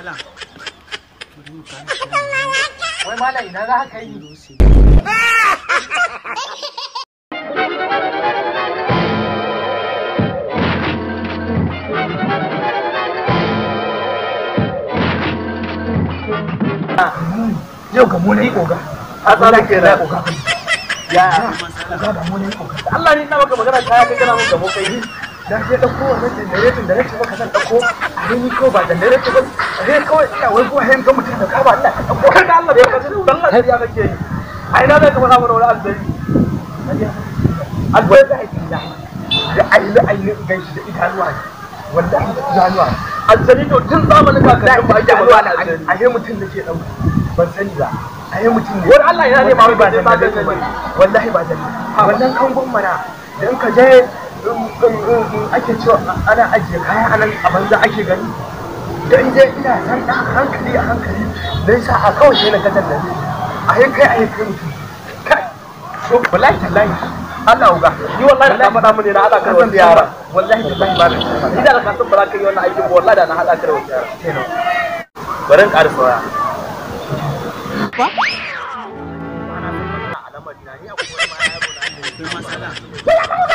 matsala wai malam ina za ka yi yau ga mu na yi oga a tsara ke da oga ya oga da mu na yi oga Allah ni na maka magana kaya kai kana mun gamo kai na je ɗauko wannan janaretin da nake maka zan ɗauko a ni ko ba janaretin ba a dai kawai ina wai ko hayan ga mutum da kaba ina ta ɗauko kar da Allah bai kace dan Allah ya kake yi ai na zai ka faɗa mana wani alzari alwai da ake da da aini aini gaishe da idanuwa ne wallahi da idanuwa ne alzari to tun zamanin kakannin ba ake idanuwa magana ne alzari a yi mutum da ke ɗauka ban sani ba a yi mutum ne wani Allah yana ne ma wai ba ba zai ba janaretin zai ba ba wallahi ba janaretin wannan kangon mana dan ka je um, um, um, um, ake cewa ana ajiye kaya anan a banza ake gani dan je ina san dan hankali a hankali dan sa a kawai sai na ga dan a yi kai a yi kai mutum kai so wallahi tallahi Allah uga ni wallahi da ka faɗa mun ne na haɗa ka da wasu yara wallahi tallahi ba na ni da ka san ba za ka yi wannan aikin ba wallahi da na haɗa ka da wasu yara bari in ƙara saurara akwai matsala